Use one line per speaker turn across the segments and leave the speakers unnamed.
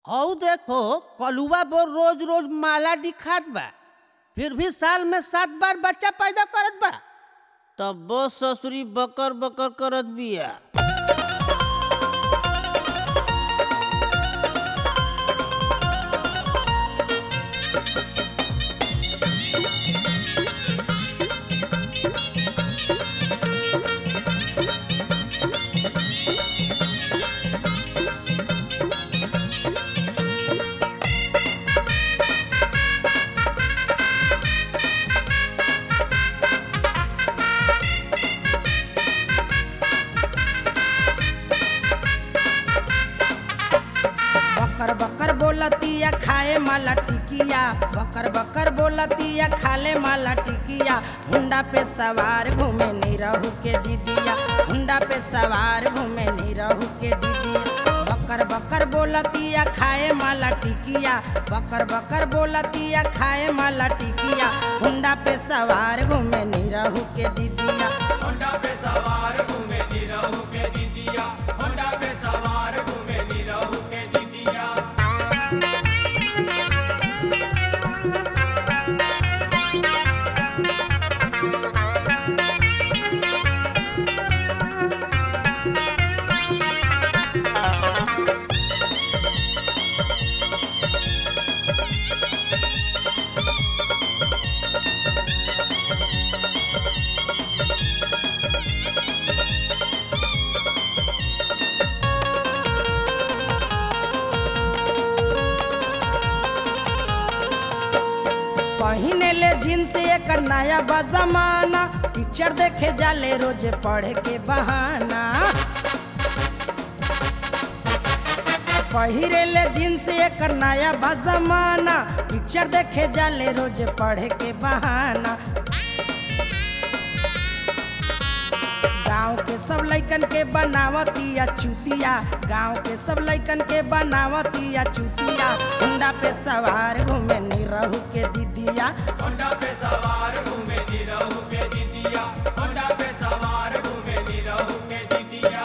हऊ देखो कलुआ बो रोज रोज माला दिखात बा फिर भी साल में सात बार बच्चा पैदा करत बा
तब ससुरी बकर बकर करत बिया
बकर बकर बोलतिया खाए माला टिकिया बकर बकर बोलतिया खाले माला टिकिया हुंडा पे सवार घूमे निरहू के दीदिया हुंडा पे सवार घूमे निरहू के दीदिया बकर बकर बोलतिया खाए माला टिकिया बकर बकर बोलतिया खाए माला टिकिया हुंडा पे सवार घूमे निरहू के दीदिया
होंडा पे सवार घूमे निरहु के दीदिया होंडा पे सवार घूमे निरहु के दीदिया
पहिने ले जींस एक नया बजमाना पिक्चर देखे जाले रोज पढ़े के बहाना पहिरे ले जींस एक नया बजमाना पिक्चर देखे जाले रोज पढ़े के बहाना गांव के सब लइकन के बनावतिया चुतिया गांव के सब लइकन के बनावतिया चुतिया हुंडा पे सवार घूमे निरहू के दीदिया
होंडा पे सवार घूमे निरहु के दीदिया होंडा पे सवार घूमे निरहु के दीदिया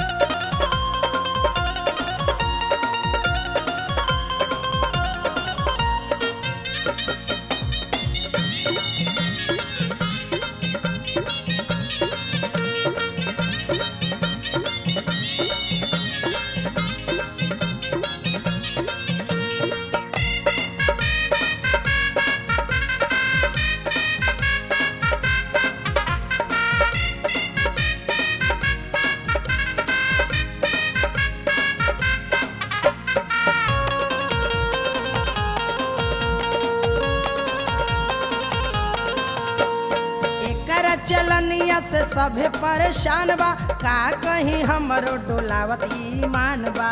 एकर चलनिया से सभे परेशान बा का कहीं हमरो डोलावत ईमान बा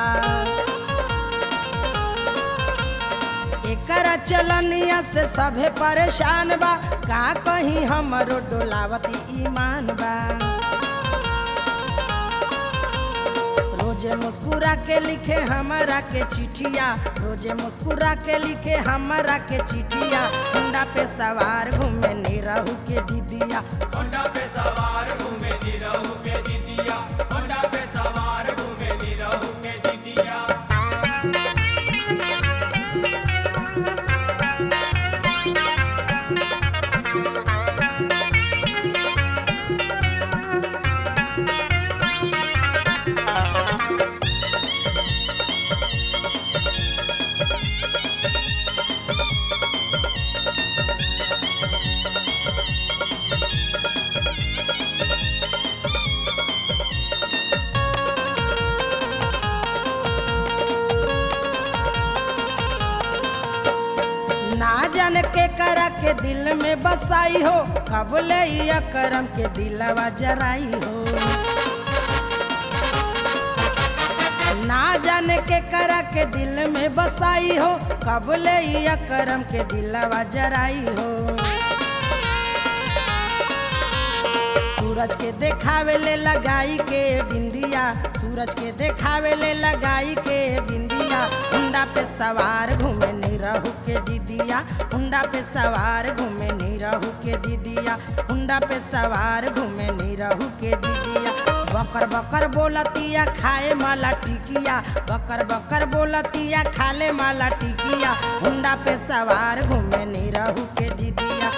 एकर चलनिया से सभे परेशान बा का कहीं हमरो डोलावत ईमान बा रोजे मुस्कुरा के लिखे हमरा के चिठिया रोजे मुस्कुरा के लिखे हमरा के चिठिया हुंडा पे सवार घूमे निरहू के दीदिया
होंडा पे सवार घूमे निरहु के दीदिया होंडा पे सवार घूमे निरहु के दीदिया
ना जाने के करा के दिल में बसाई हो कब ले ई अकरम के दिलवा जराई हो ना जाने के करा के दिल में बसाई हो कब ले ई अकरम के दिलवा जराई हो सूरज के देखावे ले लगाई के बिंदिया सूरज के देखावे ले लगाई के बिंदिया हुंडा पे सवार घूमे निरहू के दीदिया हुंडा पे सवार घूमे निरहू के दीदिया हुंडा पे सवार घूमे निरहू के दीदिया बकर बकर बोलतिया खाए माला टिकिया बकर बकर बोल बोलतिया खाले माला टिकिया हुंडा पे सवार घूमे नी रहू के दीदिया